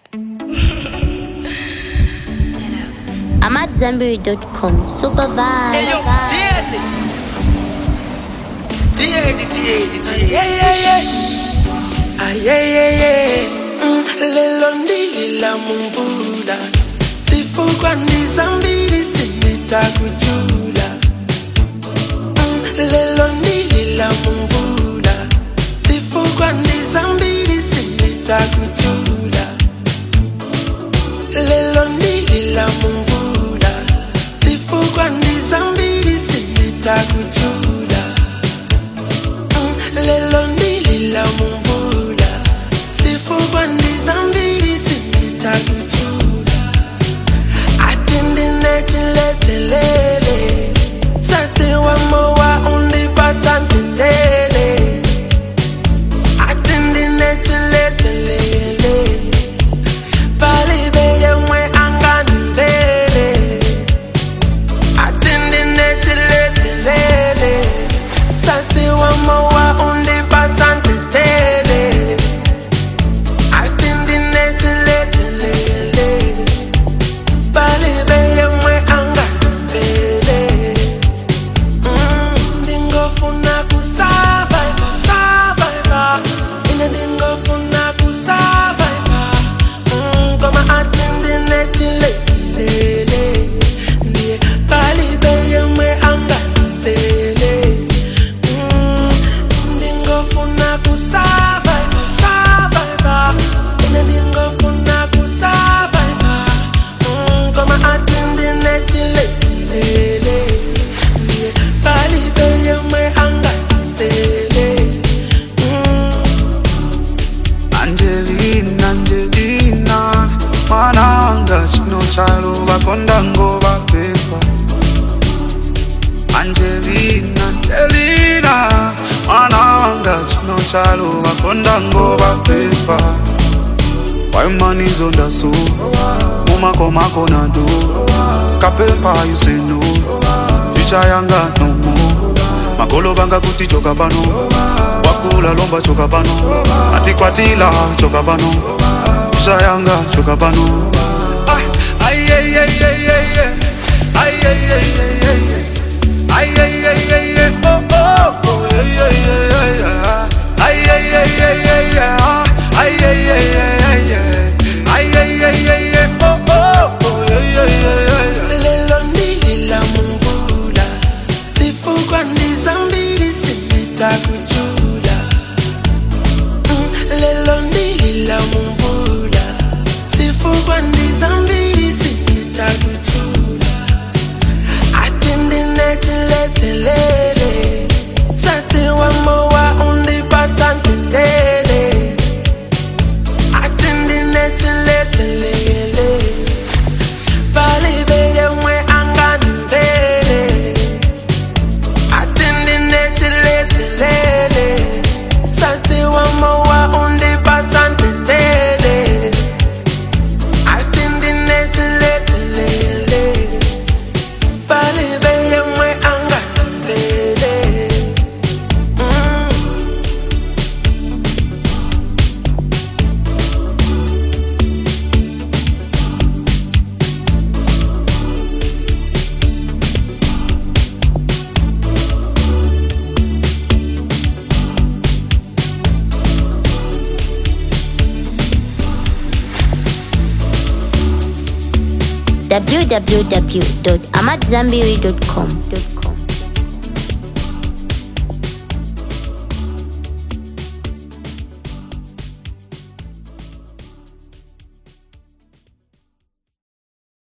I'm at Zenberry.com. Super vibe. Hey, yo, vibe. Tieni. Tieni, Tieni, Tieni. Yeah, yeah, yeah. Ah, yeah, yeah, yeah. Mm, lelo ndilila mumvula zifukwa ndizambili sinitakujula Mm, lelo ndilila mumvula zifukwa ndizambili sinitakujula lelo ndilila mumvula zifukwa ndizambili sinitakujula Mm, lelo ndilila mumvula zifukwa ndizambili sinitakujula atindinetiletelele sati wamowa undipatsa ntendele atindinetiletelele palibe yemwe anganimvele atindinetiletelele sati wamowa undipatsa ntendele atindinetiletelele palibe yemwe anganimvele Mm, ndingofuna kusurvive, survive. Ine ndingofuna kusurvive. Mm, koma ati ndinetiletilele. Ndiye palibe yemwe anganimvele. Mm, ndingofuna kusurvive, survive. Ine ndingofuna kusurvive. Mm, koma ati ndinetiletilele. Ndiye palibe yemwe anganimvele. Mm. Angelina, Angelina, mwana wanga chino chalo vakonda ngova pepa. Angelina, Angelina, mwana wanga chino chalo vakonda ngova pepa. Why money zonda so? Mumako mako na do. Kapepa you say no. Picha yanga no more. Makolo banga kuti choka pano. Wakula lomba choka pano. Atikwatila choka pano. Picha yanga choka pano. Ay ay ay ay ay ay ay. Ay ay ay ay ay ay. Ay ay ay ay ay. Oh oh oh. Ay ay ay ay ay. Ay ay ay ay ay ay. Ay ay ay ay ay ay. Ay ay ay ay ay. Oh oh oh. Ay ay ay ay ay. lelo ndilila mumvula zifukwa ndizambili sinitakujula Mm, lelo ndilila mumvula zifukwa ndizambili sinitakujula atindinetiletelele sati wamowa undipatsa ntendele atindinetiletelele palibe yemwe anganimvele atindinetiletelele sati wamowa undipatsa ntendele atindinetiletelele palibe yemwe anganimvele mm. www.amatzambiri.com.